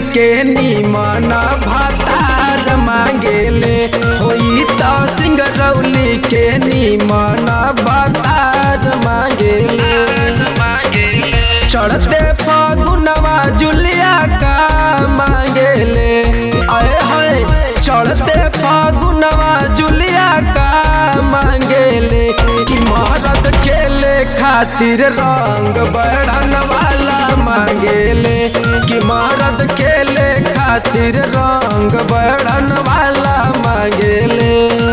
के नीमन भातार मांगेले होई तो सिंगरौली के नीमन भातार मांगेले चढ़ते फागुनवा जुलिया का मांगेले आए हाय चढ़ते फागुनवा जुलिया का मांगेले कि मरद खेले खातिर रंग बढ़न वाला मांगेले कि मरद खेले खातिर रंग बढ़न वाला मांगेले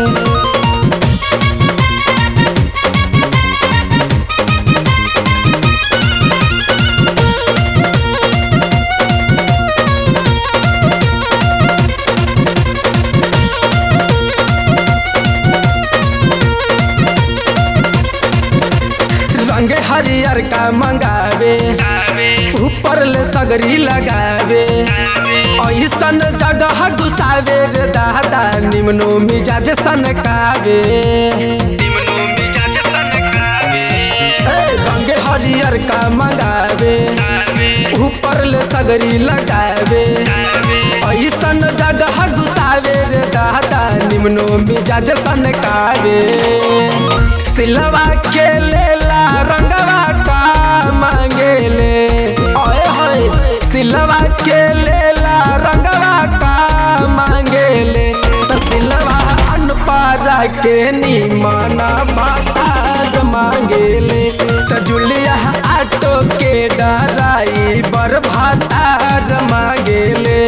रंग हरियर का मंगावे ऊपर ले सगरी लगावे ऐसन जगह घुसावे रे दादा निम्नो मिजाज सनकावे ए, रंग हरियर का मंगावे ऊपर ले सगरी लगावे ऐसन जगह घुसावे रे दादा निम्नो मिजाज सनकावे सिलवा के लेला रंगवा का मांगेले ओए होए सिलवा के लेला रंगवा का मांगेले त सिलवा अनपारा के निमाना भातार मांगेले त जुलिया आटो के डराई बर भातार मांगेले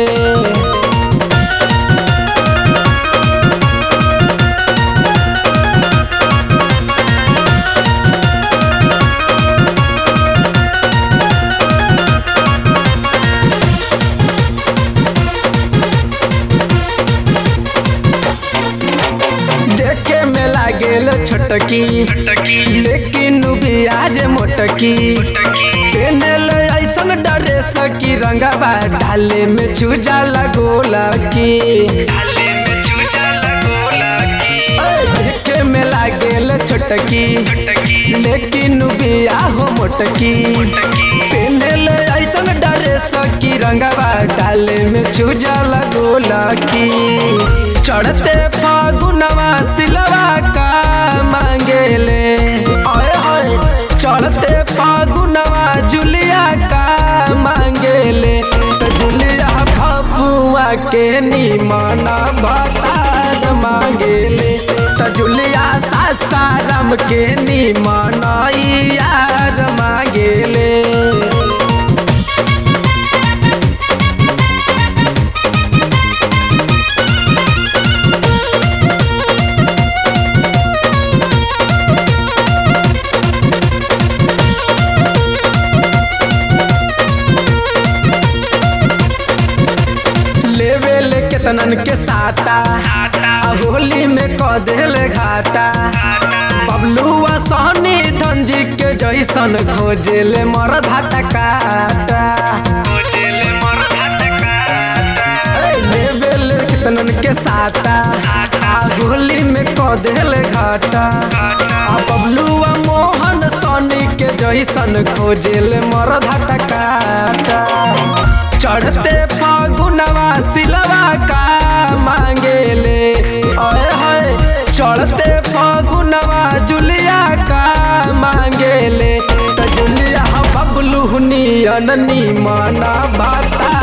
देखे में लागेल छोटकी लेकिन बियाज मोटकी पेनल ऐसन डरे सकी रंगवा ढाले में चूजा लगोला की ए, देखे में लागेल छोटकी लेकिन बिया हो मोटकी पेनल ऐसन डरे सकी रंगवा ढाले में चूजा लगोला की चढ़ते फागुनवा सिलवा का मांगेले ओए होए चढ़ते फागुनवा जुलिया का मांगेले तो जुलिया फफुआ के निमाना भातार मांगेले तो जुलिया सासाराम के निमाना यार मांगेले लेवे ले केतनन के साटा आ होली में क देल घाटा बबलुआ सहनी धंजी के जैसन खोजेले मर धाटा काटा ए, लेवे ले केतनन के साटा आ होली में क देल घाटा आ बबलुआ मोहन सहनी के जैसन खोजेले मर धाटा काटा चढ़ते फागुनवा सिलवा का मांगेले ओए होए चढ़ते फागुनवा जुलिया का मांगेले त जुलिया बबलू नियन निमाना भाता